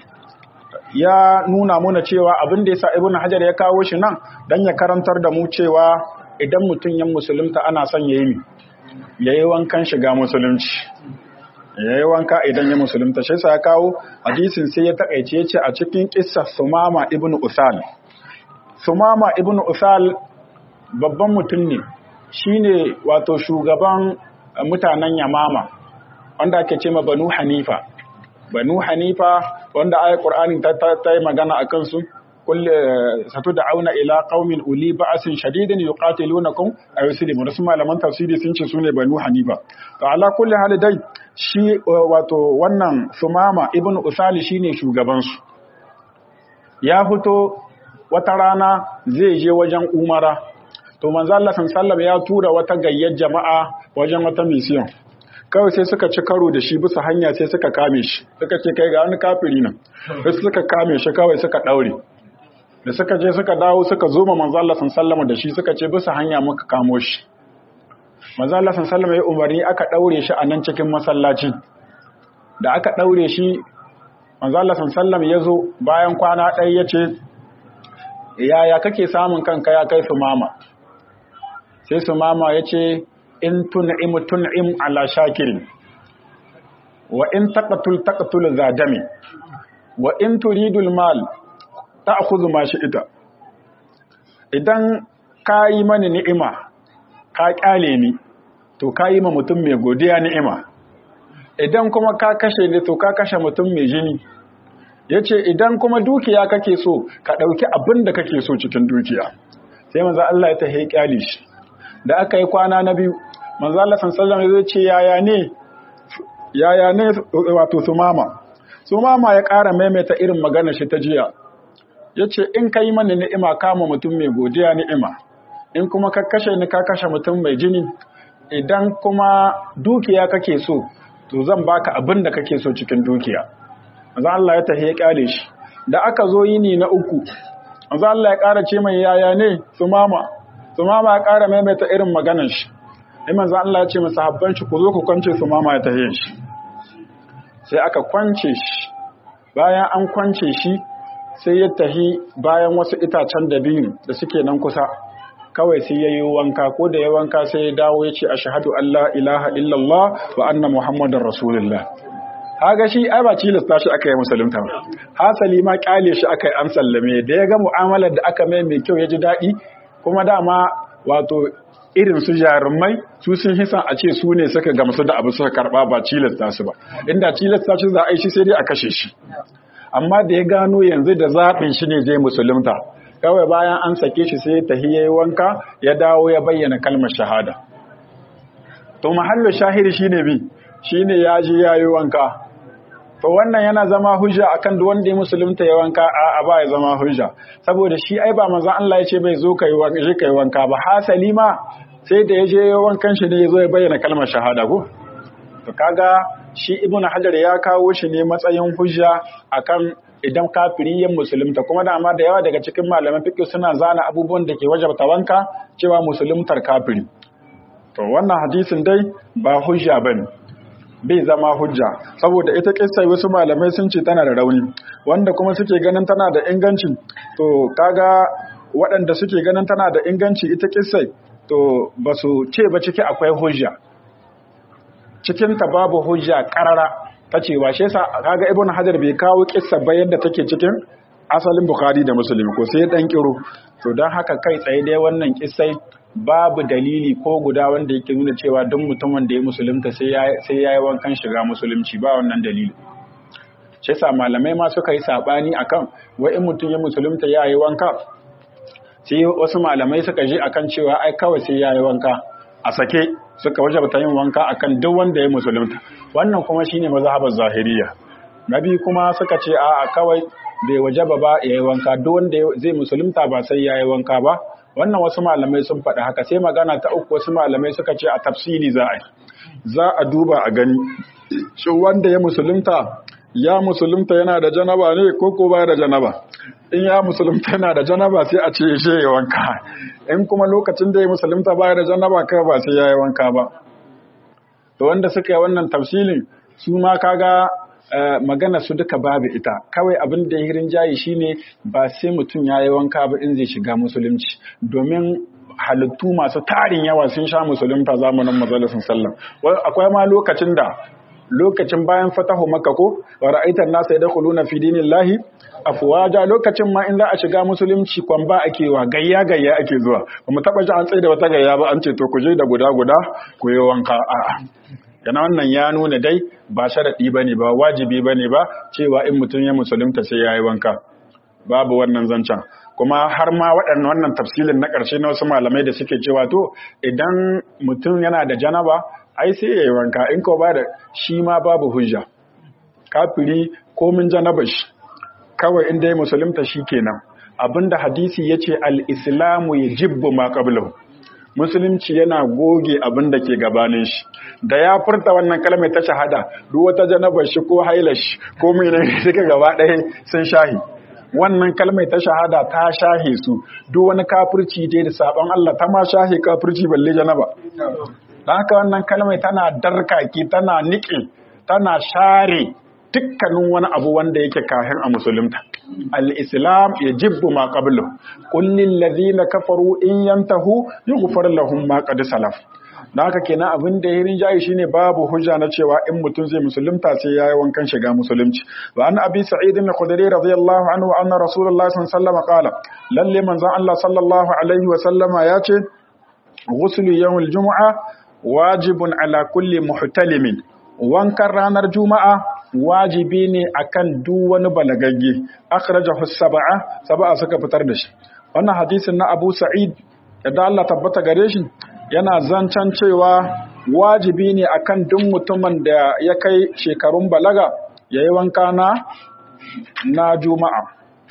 ya nuna muna cewa abin da yasa ibn hajar ya kawo shi nan dan ya karantar da mu cewa idan mutum yan musulunta ana son yayi ya yi wankan shiga musulunci ya yi wanka idan ya musulunta shi sa ya kawo hadisin sai ya takaice ya ce a cikin kissa sumama ibn usal sumama ibn usal babban mutum ne shine wato shugaban mutanen yamama wanda ake ce ma banu hanifa banu hanifa wanda ayat qur'ani ta yi magana a kansu kulle satu da auna ila qaumin uli ba'sin shadidin yuqatilunakum aw yuslimun wasu malaman tafsiri sun ce sune banu hanifa to ala kulli hal dai shi wato wannan sumama ibn usali shine shugaban su ya fito wata rana zai je wajen umara to manzo Allah sallallahu ya tura wata gayyar jama'a wajen wata mission kawai sai suka ci karo da shi bisa hanya sai suka kame shi suka ce kai ga wani kafiri nan sai suka kame shi kawai suka daure da suka je suka dawo suka zo ma manzo Allah sallallahu da shi suka ce bisa hanya muka kamo shi manzo Allah sallallahu ya umarni aka daure shi a nan cikin masallaci da aka daure shi manzo Allah sallallahu ya zo bayan kwana ɗaya ya ce yaya kake samun kanka ya kai su mama sai su mama ya ce in tun'im tun'im ala shakirin wa in taqatul taqatul zadami wa in turidul mal ta'khudhu ma ita. idan ka yi mani ni'ima ka kyale ni to ka yi ma mutum mai godiya ni'ima idan kuma ka kashe ni to ka kashe mutum mai jini yace idan kuma dukiya kake so ka dauki abin da kake so cikin dukiya sai manzo Allah ya tahi kyale shi da aka yi kwana na biyu manzo Allah sallallahu alaihi wasallam ce yaya ne yaya ne wato sumama sumama ya ƙara maimaita irin magana shi ta jiya yace in kai mani ni'ima kama mutum mai godiya ni'ima in kuma ka kashe ni ka kashe mutum mai jini idan kuma dukiya kake so to zan baka abin da kake so cikin dukiya manzo Allah ya tahi ya kyale shi da aka zo yini na uku manzo Allah ya ƙara ce mai yaya ne sumama sumama ya ƙara maimaita irin maganar shi sai manzo Allah ya ce masa habban shi ku zo ku kwance sumama ya tahi shi sai aka kwance shi bayan an kwance shi sai ya tahi bayan wasu itacen dabino da suke nan kusa kawai sai ya yi wanka ko da ya wanka sai ya dawo ya ce a shahadu Allah ilaha illallah wa anna muhammadin rasulullah haga shi ai ba cilasta shi aka yi musulunta ba hasali ma kyale shi aka yi an sallame da ya ga mu'amalar da aka mai mai kyau ya ji daɗi kuma dama wato irin su jarumai su sun hisan a ce su ne suka gamsu da abu suka karba ba cilasta su ba inda cilasta shi za a yi shi sai dai a kashe shi amma da ya gano yanzu da zaɓin shi ne zai musulunta kawai bayan an sake shi sai ta hiyayi wanka ya dawo ya bayyana kalmar shahada to mahallu shahiri shine bi shine ya je yayi wanka to wannan yana zama hujja akan duk wanda ya musulunta ya wanka a ba ya zama hujja saboda shi ai ba manzon Allah ya ce bai zo kai wanka je kai wanka ba hasali ma sai da ya je wankan shi ne ya zo ya bayyana kalmar shahada ko to kaga shi ibn hajar ya kawo shi ne matsayin hujja akan idan kafiri yin musulunta kuma dama da yawa daga cikin malaman fiqh suna zana abubuwan da ke wajabta wanka cewa musuluntar kafiri to wannan hadisin dai ba hujja bane bai zama hujja saboda ita kissa wasu malamai sun ce tana da rauni wanda kuma suke ganin tana da inganci to kaga waɗanda suke ganin tana da inganci ita kissa to ba su ce ba ciki akwai hujja cikinta babu hujja karara ta cewa shi yasa kaga ibnu hajar bai kawo kissa ba yadda take cikin asalin bukhari da muslim ko sai dan kiro to dan haka kai tsaye dai wannan kissai babu dalili ko guda wanda yake nuna cewa duk mutumin da ya musulunta sai ya sai yayi wankan shiga musulunci ba wannan dalili shi yasa malamai ma suka yi sabani akan wai in mutum ya musulunta yayi wanka sai wasu malamai suka ji akan cewa ai kawai sai yayi wanka a sake suka wajabta yin wanka akan duk wanda ya musulunta wannan kuma shine mazhabar zahiriya nabi kuma suka ce a kawai bai wajaba ba yayi wanka duk wanda zai musulunta ba sai yayi wanka ba wannan wasu malamai sun faɗi haka sai magana ta uku wasu malamai suka ce a tafsili za a yi za a duba a gani shi wanda ya musulunta ya musulunta yana da janaba ne ko ko baya da janaba in ya musulunta yana da janaba sai a ce shi ya wanka in kuma lokacin da ya musulunta baya da janaba kai ba sai ya yi wanka ba to wanda suka yi wannan tafsilin su ma kaga magana su duka babu ita kawai abin da ya hirin jayi shine ba sai mutum ya yi wanka ba in zai shiga musulunci domin halittu masu tarin yawa sun sha musulunta zamanin mazalisun sallam akwai ma lokacin da lokacin bayan fatahu makka ko wa ra'aitan nasa yadkhuluna fi dinillahi afwaja lokacin ma in za a shiga musulunci kwan ba ake wa gayya gayya ake zuwa ba mu taba ji an tsaye da wata gayya ba an ce to ku je da guda guda ku yi wanka a'a yana wannan ya nuna dai ba sharadi bane ba wajibi bane ba cewa in mutum ya musulunta sai yayi wanka babu wannan zancen kuma har ma waɗannan wannan tafsilin na ƙarshe na wasu malamai da suke cewa to idan mutum yana da janaba ai sai ya yi wanka in ko ba da shi ma babu hujja kafiri komin janaba shi kawai inda ya musulunta shi kenan abinda hadisi ya ce al'islamu ya jibbu ma ƙablahu musulunci yana goge abin da ke gabanin shi da ya furta wannan kalmar ta shahada duk wata janabar shi ko hailar shi ko mene suka gaba ɗaya sun shahi wannan kalmar ta shahada ta shahe su duk wani kafirci dai da sabon Allah ta ma shahe kafirci balle janaba dan haka wannan kalmar tana darkaki tana niƙe tana share dukkanin wani abu wanda yake kahin a musulunta al-islam yajibbu ma qablu qul lil ladina kafaru in yantahu yughfar lahum ma qad salaf da haka kenan abin da ya rinjaye shine babu hujja na cewa in mutum zai musulunta sai yayi wankan shiga musulunci wa an abi sa'id al-khudri radiyallahu anhu anna rasulullahi sallallahu alaihi wasallam qala lalle manzon Allah sallallahu alaihi wasallama ya ce ghuslu yawmil jumu'a wajibun ala kulli muhtalimin wankan ranar juma'a wajibi ne akan duk wani balagagge akhrajahu sab'a sab'a suka fitar da shi wannan hadisin na Abu Sa'id da Allah tabbata gare shi yana zancan cewa wajibi ne akan duk mutumin da ya kai shekarun balaga yayi wanka na na juma'a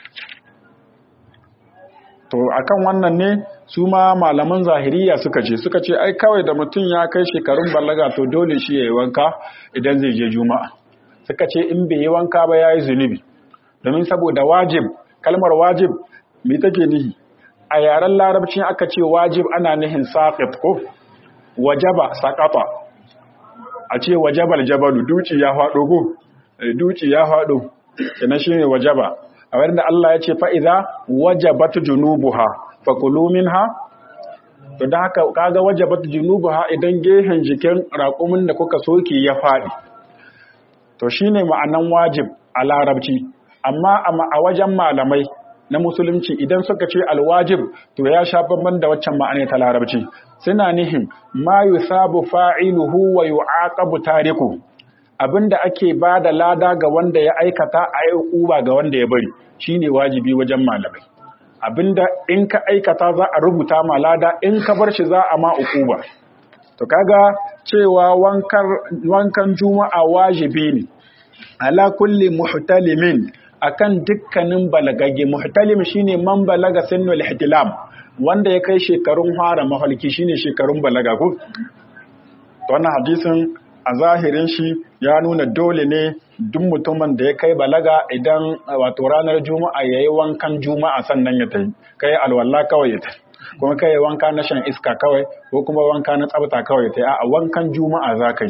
to akan wannan ne su ma malaman zahiriya suka ce suka ce ai kawai da mutum ya kai shekarun balaga to dole shi yayi wanka idan zai je juma'a suka ce in bai yi wanka ba yayi zunubi domin saboda wajib kalmar wajib me take nihi a yaren larabci aka ce wajib ana nihin saqit ko wajaba saqata a ce wajabal jabalu duci ya fado ko duci ya fado kenan shine wajaba a wanda Allah ya ce fa idza wajabat junubuha fakulu minha to dan haka kaga wajabat junubuha idan gehen jikin raƙumin da kuka soke ya fadi to shine ma'anan wajib a larabci amma a wajen malamai na musulunci idan suka ce alwajib to ya sha bamban da waccan ma'ana ta larabci suna nihin ma yusabu fa'iluhu wa yu'aqabu tariku abinda ake ba da lada ga wanda ya aikata a yi uba ga wanda ya bari shine wajibi wajen malamai abinda in ka aikata za a rubuta ma lada in ka bar shi za a ma ukuba to kaga cewa wankan juma'a wajibi ne ala kulli muhtalimin akan dukkanin balagage muhtalim shine man balaga sinnul ihtilam wanda ya kai shekarun fara mahalki shine shekarun balaga ko wannan hadisin a zahirin shi ya nuna dole ne duk mutumin da ya kai balaga idan wato ranar juma'a yayi wankan juma'a sannan ya tafi kai alwala kawai ya tafi kuma kai wanka na shan iska kawai ko kuma wanka na tsabta kawai ya tafi a wankan juma'a za ka yi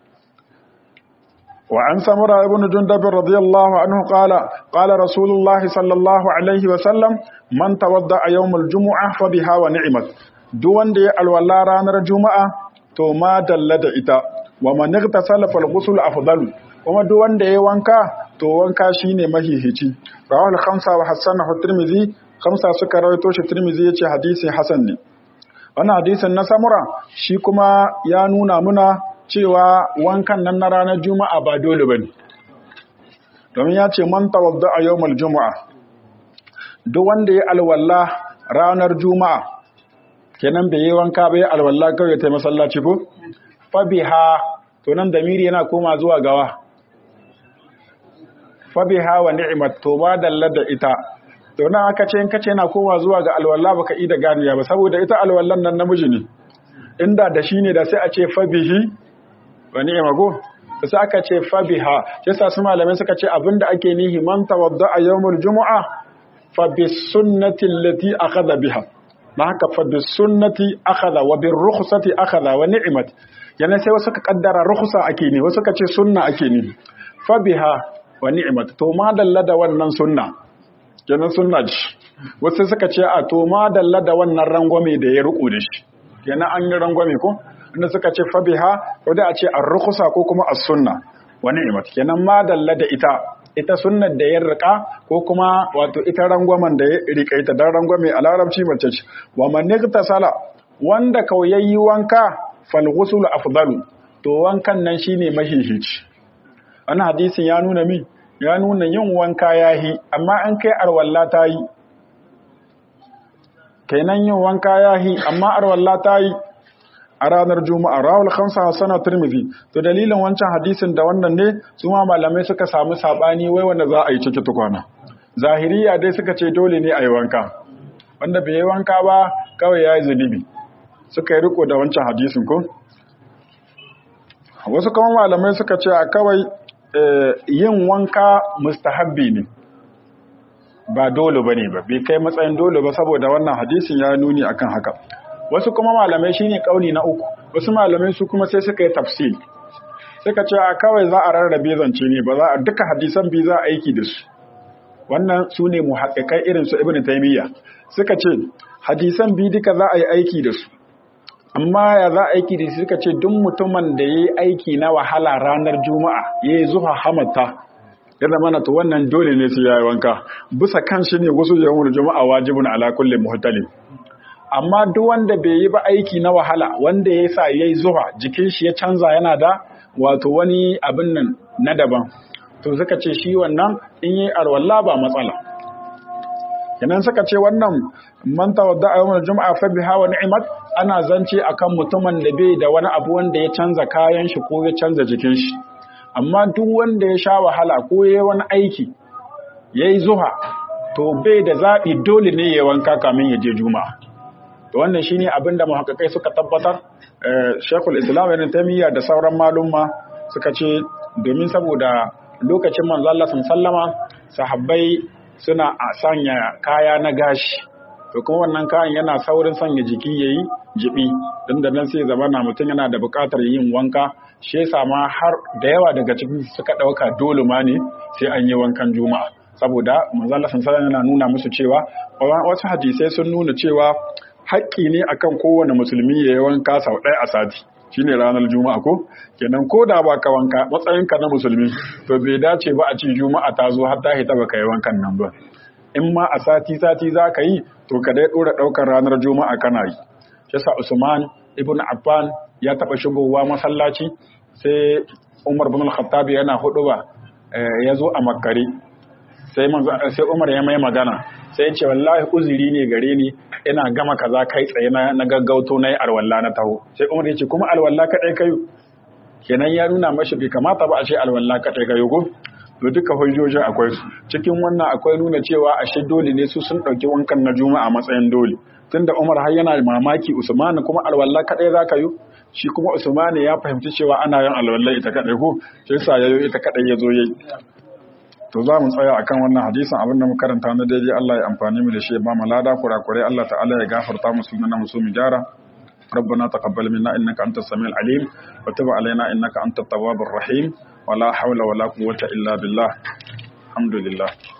وعن سمرة بن جندب رضي الله عنه قال قال رسول الله صلى الله عليه وسلم من توضأ يوم الجمعة فبها ونعمت دون دي الولا رانر الجمعة تو ما دلد إتا ومن اغتسل فالغسل أفضل وما دون دي وانكا تو وانكا شيني مهيهتي رواه الخمسة وحسنه الترمذي خمسة سكر ويتوش الترمذي يتي حديث حسن وانا حديث النسامرة شيكما يا نونا منا cewa wankan nan na ranar juma'a ba dole ba ne domin ya ce man tawadda a yau juma'a duk wanda ya alwalla ranar juma'a kenan bai yi wanka bai alwalla kawai ya taimaka masallaci ko fabiha to nan damiri yana koma zuwa gawa fabiha wa ni'mat to ba dalla da ita to nan aka ce in kace yana koma zuwa ga alwalla baka yi da ganiya ba saboda ita alwallan nan namiji ne inda da shi ne da sai a ce fabihi wa ni'ma go sai aka ce fabiha sai sa su malamai suka ce abinda ake nihi man tawadda a yawmul jumu'a fa bis sunnati allati akhadha biha ma haka fa bis sunnati akhadha wa bir rukhsati akhadha wa ni'mat yana sai wasu ka kaddara rukhsa ake ni wasu ka ce sunna ake ni fabiha wa ni'mat to ma dalla da wannan sunna kenan sunna ji wasu suka ce a to ma dalla da wannan rangwame da ya ruku da shi kenan an yi rangwame ko inda suka ce fabiha ko da a ce ar-rukhsa ko kuma as-sunna wa ni'mat kenan ma dalla da ita ita sunnar da ya rika ko kuma wato ita rangwamen da ya rika ita dan rangwame a larabci mace ce wa man sala wanda kawai yayi wanka fal ghusl afdalu to wankan nan shine mahihici wannan hadisin ya nuna min ya nuna yin wanka yahi amma an kai arwalla ta yi kenan yin wanka yahi amma arwalla ta yi a ranar juma'a rawul khamsa sana tirmidhi to dalilin wancan hadisin da wannan ne su ma malamai suka samu sabani wai wanda za a yi ciki tukwana zahiriya dai suka ce dole ne a yi wanka wanda bai yi wanka ba kawai ya yi zunubi suka yi riko da wancan hadisin ko wasu kuma malamai suka ce a kawai yin wanka mustahabbi ne ba dole ba ne ba bai kai matsayin dole ba saboda wannan hadisin ya nuni akan haka wasu kuma malamai shine kauli na uku wasu malamai su kuma sai suka yi tafsir suka ce a kawai za a rarrabe zance ne ba za a duka hadisan bi za a aiki da su wannan su ne muhaƙiƙai irin su ibn taimiyya suka ce hadisan bi duka za a yi aiki da su amma ya za a aiki da su suka ce duk mutumin da ya yi aiki na wahala ranar juma'a ya yi zuwa hamata ya zama na to wannan dole ne su yayi wanka bisa kan shi ne wasu yawon juma'a wajibin ala kulli muhtalin amma duk wanda bai yi ba aiki na wahala wanda ya sa ya yi zuwa jikin shi ya canza yana da wato wani abin nan na daban to suka ce shi wannan in yi arwalla ba matsala kenan suka ce wannan man tawadda a yawon juma'a fa biha wa ni'mat ana zance akan mutumin da bai da wani abu wanda ya canza kayan shi ko ya canza jikin shi amma duk wanda ya sha wahala ko ya yi wani aiki ya yi zuha to bai da zaɓi dole ne ya wanka kamin ya je juma'a to wannan shine abin da muhakkakai suka tabbatar shekul islam ibn taymiya da sauran malumma suka ce domin saboda lokacin manzo Allah sallama sahabbai suna sanya kaya na gashi to kuma wannan kayan yana saurin sanya jiki yayi jibi dan da nan sai zamana mutum yana da buƙatar yin wanka shi yasa ma har da yawa daga cikin suka ɗauka dole ma ne sai an yi wankan juma'a saboda manzo Allah sallallahu yana nuna musu cewa wasu hadisai sun nuna cewa haƙƙi ne akan kowane musulmi ya yi wanka sau ɗaya a sati shine ranar juma'a ko kenan ko da ba ka wanka matsayinka na musulmi to bai dace ba a ce juma'a ta zo har ta hita ba ka yi wankan nan ba in ma a sati sati za ka yi to ka dai ɗora ɗaukar ranar juma'a kana yi shi sa usman ibn affan ya taɓa shigowa masallaci sai umar bin al-khattab yana hudu ba ya zo a makare sai sai umar ya mai magana sai ce wallahi uzuri ne gare ni ina gama kaza kai tsaye na gaggauto na yi alwala na taho sai umar ya ce kuma alwala kaɗai kayo kenan ya nuna mashi bai kamata ba a ce alwala kaɗai kayo ko to duka hujjojin akwai su cikin wannan akwai nuna cewa ashe dole ne su sun ɗauki wankan na juma'a matsayin dole tunda umar har yana mamaki usmani kuma alwala kaɗai za ka yi shi kuma usmani ya fahimci cewa ana yin alwala ita kaɗai ko sai sa yayo ita kaɗai ya zo yayi to za mu tsaya akan wannan hadisin abin da mu karanta na daidai Allah ya amfani mu da shi ya ba mu lada kurakurai Allah ta'ala ya gafarta mu sunan mu so mu gyara ربنا تقبل منا انك انت السميع العليم وتب علينا انك انت التواب الرحيم ولا حول ولا قوه الا بالله الحمد لله